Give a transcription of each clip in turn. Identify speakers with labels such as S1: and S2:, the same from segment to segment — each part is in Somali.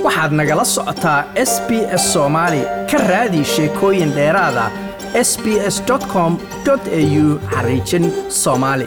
S1: waxaad nagala socotaa s b s soomaali ka raadi sheekooyin dheeraada s b s com au xariijin soomaali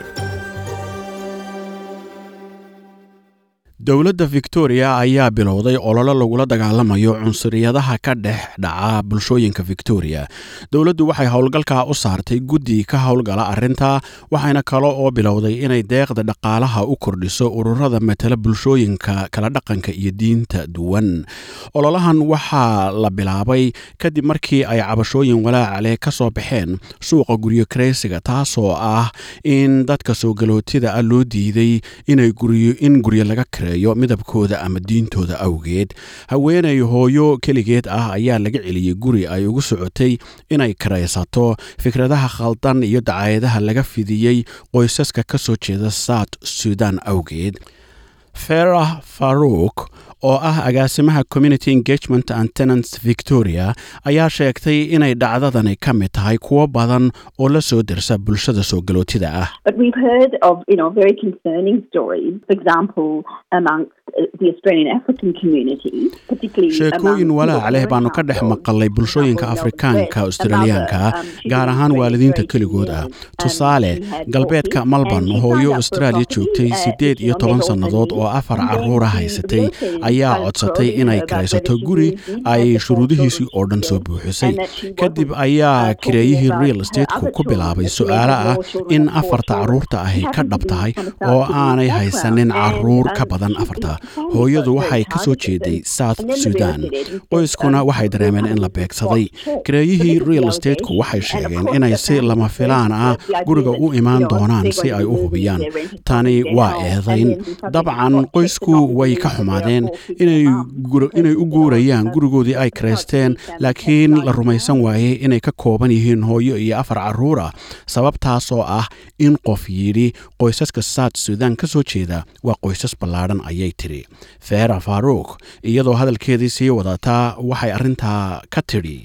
S2: dowladda victoria ayaa bilowday ololo lagula dagaalamayo cunsuriyadaha ka dhex dhaca bulshooyinka victoria dowladdu waxay howlgalkaa u saartay guddi ka howlgala arrinta waxayna kale oo bilowday inay deeqda dhaqaalaha u kordhiso ururada matala bulshooyinka kala dhaqanka iyo diinta duwan ololahan waxaa la bilaabay kadib markii ay cabashooyin walaacale ka soo baxeen suuqa guryo kareysiga taasoo ah in dadka soo galootida ah loo diiday in guryo laga kareeyo midabkooda ama diintooda awgeed haweenay hooyo keligeed ah ayaa laga celiyey guri ay ugu socotay inay karaysato fikradaha khaldan iyo dacaayadaha laga fidiyey qoysaska ka soo jeeda south sudan awgeed ferah faruuk oo ah agaasimaha community engagement and tenants victoria ayaa sheegtay inay dhacdadani ka mid tahay kuwo badan oo la soo dersa bulshada soo galootida ah sheekooyin walaac leh baanu ka dhex maqalay bulshooyinka afrikaanka australiyaanka gaar ahaan waalidiinta keligood ah tusaale galbeedka malborn hooyo austraaliya joogtay siddeed iyo toban sannadood oo afar carruura haysatay ayaa codsatay inay karaysato guri ay shuruudihiisii oo dhan soo buuxisay kadib ayaa kireeyihii real estateku ku bilaabay su-aalo ah in afarta carruurta ahi ka dhab tahay oo aanay haysanin carruur ka badan afarta hooyadu waxay ka soo jeeday south sudan qoyskuna waxay dareemeen in la beegsaday kireeyihii real estateku waxay sheegeen inay si lama filaan ah guriga u imaan doonaan si ay u hubiyaan tani waa eedayn dabcan qoysku way ka xumaadeen inay u guurayaan gurigoodii ay karaysteen laakiin la rumaysan waayey inay ka kooban yihiin hooyo iyo afar carruura sababtaasoo ah in qof yidhi qoysaska south sudan ka soo jeeda waa qoysas ballaadhan ayay tidhi feera faruuk iyadoo hadalkeedii sii wadataa waxay arrintaa ka tidhi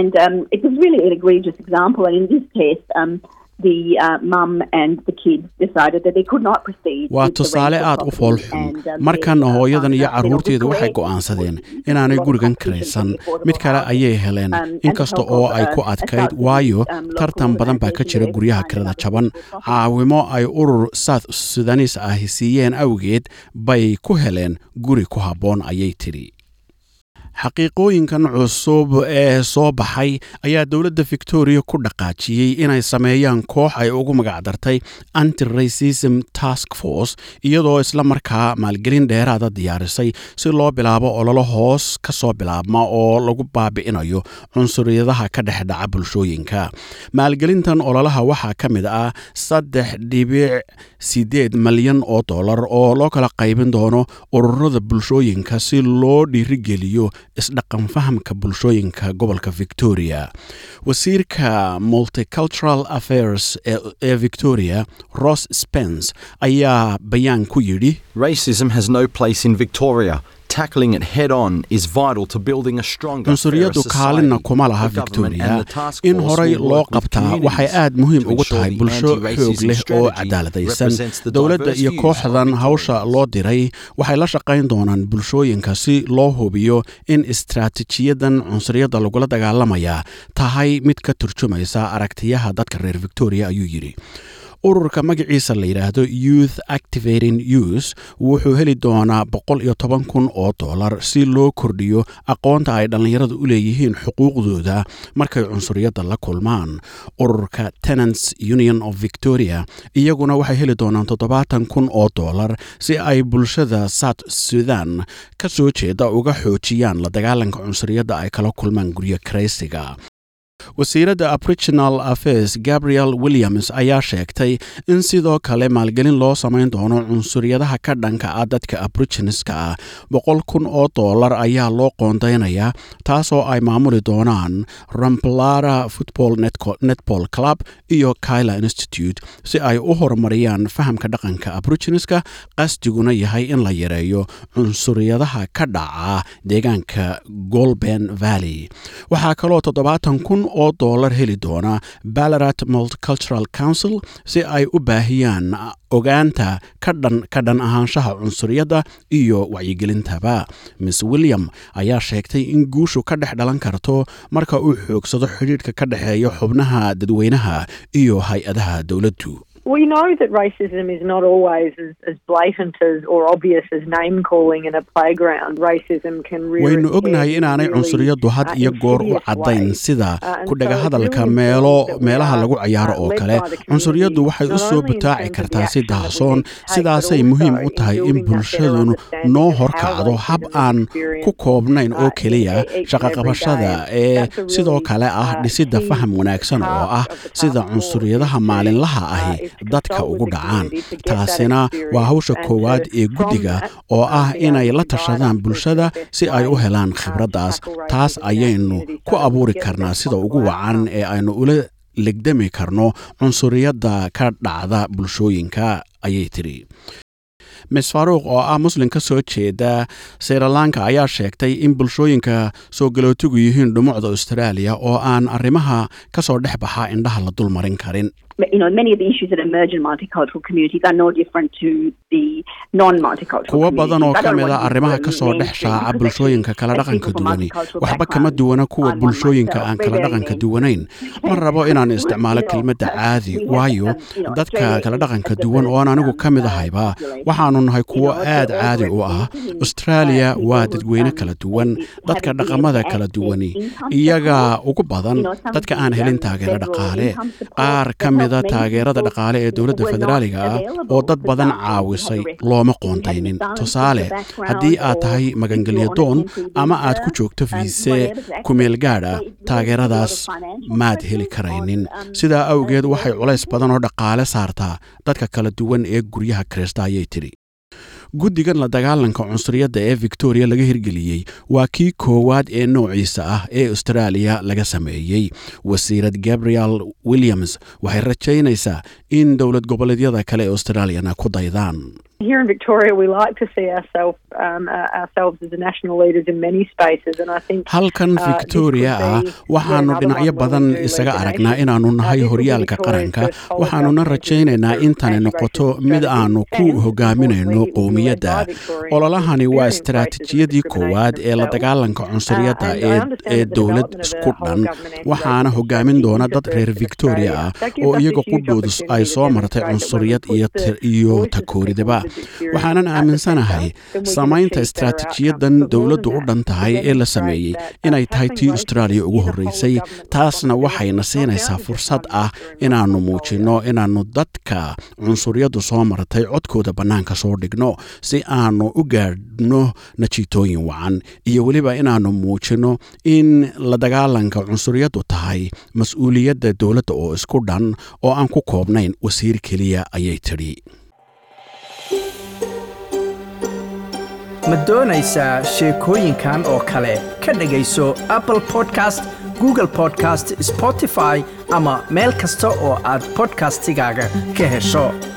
S2: waa tusaale aad u foolxun markan hooyadan iyo carruurteedu waxay go'aansadeen inaanay gurigan karaysan mid kale ayay heleen inkasta oo ay ku adkayd waayo tartan badan baa ka jira guryaha kirada jaban caawimo ay urur south sudanis ahi siiyeen awgeed bay ku heleen guri ku habboon ayay tidhi xaqiiqooyinkan cusub ee soo baxay ayaa dowladda victoria ku dhaqaajiyey inay sameeyaan koox ay ugu magacdartay anti racism task force iyadoo isla markaa maalgelin dheeraada diyaarisay si loo bilaabo ololo hoos ka soo bilaabma oo lagu baabi'inayo cunsuriyadaha ka dhex dhaca bulshooyinka maalgelintan ololaha waxaa ka mid ah saddex dhibic siddeed malyan oo dollar oo loo kala qaybin doono ururada bulshooyinka si loo dhiirigeliyo isdhaqan fahamka bulshooyinka gobolka victoria wasiirka multicultural affairs ee victoria ross spence ayaa bayaan ku yidhi
S3: racism has no place in victoria
S2: cunsuriyadu kaalinna kuma laha victoria in horay loo qabtaa waxay aad muhiim ugu tahay bulsho xoog leh oo cadaaladaysan dowladda iyo kooxdan hawsha loo diray waxay la shaqayn doonaan bulshooyinka si loo hubiyo in istraatiijiyadan cunsuriyadda lagula dagaalamaya tahay mid ka turjumaysa aragtiyaha dadka reer victoria ayuu yidhi ururka magaciisa la yidhaahdo youth activating youth wuxuu heli doonaa boqol iyo toban kun oo dollar si loo kordhiyo aqoonta ay dhallinyaradu u leeyihiin xuquuqdooda markay cunsuriyadda la kulmaan ururka tenants union of victoria iyaguna waxay heli doonaan toddobaatan kun oo dollar si ay bulshada south sudan ka soo jeeda uga xoojiyaan la dagaalanka cunsuriyadda ay kala kulmaan guryo karaysiga wasiiradda aboriginal affairs gabriel williams ayaa sheegtay in sidoo kale maalgelin loo samayn doono cunsuriyadaha ka dhanka ah dadka aboriginiska ah boqol kun oo dollar ayaa loo qoondaynayaa taasoo ay maamuli doonaan ramplara football netball club iyo kyla institute si ay u horumariyaan fahamka dhaqanka aboriginiska qasdiguna yahay in la yareeyo cunsuriyadaha ka dhaca deegaanka golben valley waxaa kaloo toddobaatan kun oo dollar heli doona ballarat multicultural council si ay u baahiyaan ogaanta ka dhan ka dhan ahaanshaha cunsuriyadda iyo wacyigelintaba miss william ayaa sheegtay in guushu ka dhex dhalan karto marka uu xoogsado xidhiidhka ka dhexeeya xubnaha dadweynaha iyo hay-adaha dowladdu
S4: We know that racism is not always as, as blatant as or obvious as name calling in a playground. Racism can rear
S2: waynu
S4: its head
S2: ognahay
S4: in
S2: inaanay
S4: really,
S2: cunsuriyaddu had
S4: uh,
S2: iyo goor u
S4: insidious
S2: caddayn
S4: ways.
S2: sida
S4: Uh, and
S2: ku dhaga
S4: so it's
S2: hadalka
S4: really
S2: meelo
S4: important that we
S2: meelaha
S4: are,
S2: lagu cayaaro
S4: uh,
S2: oo
S4: led
S2: kale
S4: by the community,
S2: cunsuriyaddu waxay u
S4: not
S2: soo
S4: only in
S2: butaaci
S4: terms of
S2: kartaa
S4: the
S2: si
S4: action that we
S2: daahsoon
S4: need to take,
S2: sidaasay
S4: but
S2: muhiim
S4: also
S2: u tahay
S4: in
S2: in
S4: building that better
S2: bulshadunu
S4: understanding
S2: noo
S4: of how
S2: horkacdo hab
S4: racism is
S2: aan ku
S4: experienced,
S2: koobnayn oo
S4: uh,
S2: keliya
S4: each and every
S2: shaqaqabashada
S4: day.
S2: ee
S4: That's a
S2: sidoo
S4: really,
S2: kale ah
S4: uh,
S2: dhisidda
S4: key
S2: faham wanaagsan oo
S4: part
S2: ah
S4: of the
S2: sida
S4: task force
S2: cunsuriyadaha
S4: is to,
S2: maalinlaha
S4: uh,
S2: ahi
S4: is to
S2: dadka
S4: consult with
S2: ugu
S4: the
S2: dhacaan
S4: community to get that
S2: taasina waa
S4: experience
S2: hawsha
S4: and to,
S2: koowaad ee
S4: from
S2: guddiga
S4: that,
S2: oo
S4: um,
S2: ah
S4: be able
S2: inay
S4: to
S2: la
S4: provide
S2: tashadaan
S4: us with
S2: bulshada
S4: the best
S2: si ay u
S4: way,
S2: helaan
S4: uh, to
S2: khibraddaas
S4: tackle
S2: taas
S4: racism in our
S2: ayaynu
S4: community
S2: ku
S4: so that we
S2: abuuri
S4: get the
S2: karnaa
S4: best
S2: sida ugu
S4: possible
S2: wacan
S4: outcome.
S2: ee aynu ula legdami karno cunsuriyadda ka dhacda bulshooyinka ayay tiri mis faaruuq oo ah muslim ka soo jeeda srilanka ayaa sheegtay in bulshooyinka soo galootigu yihiin dhumucda australia oo aan arrimaha ka soo dhex baxa indhaha la dul marin karin
S5: you know, many of the issues that emerge in multicultural communities are no different to the non-multicultural
S2: kuwo badan oo
S5: communities. I
S2: ka
S5: don't
S2: mid
S5: want
S2: a
S5: to use
S2: arrimaha
S5: the
S2: ka soo dhex
S5: mainstream
S2: shaaca
S5: because
S2: bulshooyinka
S5: actually,
S2: kala
S5: as
S2: dhaqanka
S5: people from
S2: duwani
S5: multicultural
S2: waxba kama
S5: backgrounds,
S2: duwana kuwa
S5: I'm one
S2: bulshooyinka
S5: myself,
S2: aan
S5: we're
S2: kala
S5: very
S2: dhaqanka
S5: mainstream.
S2: duwanayn ma rabo inaan isticmaalo
S5: You know,
S2: kelmadda
S5: uh,
S2: caadi
S5: we have,
S2: waayo
S5: um, you know,
S2: dadka
S5: Australia
S2: kala
S5: is
S2: dhaqanka
S5: a
S2: duwan oo aan
S5: diverse,
S2: anigu
S5: um,
S2: ka mid
S5: uh,
S2: ahayba
S5: population.
S2: waxaanu nahay
S5: You
S2: kuwo
S5: know, so
S2: aad
S5: all
S2: caadi u ah
S5: represented in,
S2: australia
S5: uh,
S2: waa
S5: people
S2: dadweyne
S5: who,
S2: kala
S5: um,
S2: duwan
S5: have
S2: dadka
S5: been able
S2: dhaqamada
S5: to
S2: kala
S5: access
S2: duwani
S5: income
S2: iyaga
S5: support.
S2: ugu badan
S5: You know, some
S2: dadka
S5: of
S2: aan
S5: the,
S2: helin
S5: um,
S2: taageero
S5: federal
S2: dhaqaale
S5: income support
S2: qaar
S5: that
S2: ka mida
S5: helped many
S2: taageerada
S5: people
S2: dhaqaale ee dowladda
S5: were not
S2: federaaliga ah
S5: available.
S2: oo dad
S5: For
S2: badan
S5: example, you had
S2: caawisay
S5: a refugee,
S2: looma
S5: if you had an
S2: qoontaynin
S5: asylum
S2: tusaale
S5: seeker background
S2: haddii aad
S5: or
S2: tahay
S5: if you were on a
S2: magangelyo doon
S5: temporary
S2: ama aad ku
S5: visa,
S2: joogto
S5: um,
S2: fiise
S5: whatever, to
S2: kumeel
S5: access
S2: gaadha
S5: that, there was a lot
S2: taageeradaas
S5: of financial
S2: maad
S5: pressures
S2: heli karaynin
S5: on, um,
S2: sidaa
S5: uh,
S2: awgeed waxay
S5: those
S2: culays
S5: people.
S2: badan oo dhaqaale saartaa dadka kala duwan ee guryaha kirista ayay tidhi guddigan la dagaalanka cunsuriyadda ee victoria laga hirgeliyey waa kii koowaad ee noociisa ah ee australia laga sameeyey wasiirad gabriel williams waxay rajaynaysaa in dowlad goboleedyada kale ee australiana ku daydaan
S4: Here in Victoria, we like to see ourselves um, uh, ourselves as the national leaders in many spaces, and I think
S2: halkan
S4: uh, this
S2: victoria
S4: could
S2: ah
S4: be
S2: waxaanu
S4: yet another
S2: dhinacyo
S4: one where
S2: badan
S4: we do
S2: isaga
S4: lead the
S2: aragnaa
S4: nation.
S2: inaannu
S4: Uh,
S2: nahay
S4: this will be
S2: horyaalka
S4: Victoria's
S2: qaranka
S4: first whole of
S2: waxaanuna
S4: government
S2: rajaynaynaa
S4: initiative
S2: intani
S4: for
S2: noqoto
S4: anti-racism
S2: mid
S4: strategy.
S2: aanu ku
S4: And,
S2: hogaaminayno
S4: importantly, it will be led
S2: qowmiyadda
S4: by Victorians who
S2: ololahani waa
S4: experience racism and
S2: istaraatiijiyadii
S4: discrimination
S2: koowaad ee la
S4: themselves.
S2: dagaalanka cunsuriyadda
S4: Uh, and I
S2: ee
S4: understand
S2: ee
S4: that the
S2: dowlad
S4: development of a
S2: isku
S4: whole
S2: dhan
S4: government
S2: waxaana
S4: anti-racism
S2: hogaamin
S4: strategy
S2: doona
S4: into
S2: dad reer
S4: first in
S2: victoria
S4: Australia.
S2: ah
S4: That gives
S2: oo
S4: us a
S2: iyaga
S4: huge
S2: qudhoodu ay
S4: opportunity to
S2: soo martay
S4: demonstrate that when we
S2: cunsuriyad
S4: put
S2: iyo
S4: the
S2: tir- iyo
S4: voices of people
S2: takooridaba
S4: with this experience
S2: waxaanan
S4: at the
S2: aaminsanahay
S4: centre, then we can
S2: samaynta
S4: achieve better
S2: istaraatiijiyadan
S4: outcomes. But more
S2: dowladdu
S4: than
S2: u dhan
S4: that, to
S2: tahay ee la
S4: demonstrate
S2: sameeyey
S4: that, uh,
S2: inay tahay
S4: tackling
S2: tii
S4: racism
S2: australia ugu
S4: is a whole of
S2: horreysay
S4: government
S2: taasna
S4: responsibility.
S2: waxayna
S4: It's not
S2: siinaysaa
S4: down to just
S2: fursad
S4: one
S2: ah
S4: minister in one
S2: inaannu
S4: portfolio.
S2: muujinno inaannu dadka cunsuriyaddu soo martay codkooda bannaanka soo dhigno si aanu u gaadhno najiitooyin wacan iyo weliba inaannu muujinno in la dagaalanka cunsuriyaddu tahay mas-uuliyadda dowladda oo isku dhan oo aan ku koobnayn wasiir keliya ayay tidhi
S1: ma doonaysaa sheekooyinkan oo kale ka dhegayso apple podcast google podcast spotify ama meel kasta oo aad podcastigaaga ka hesho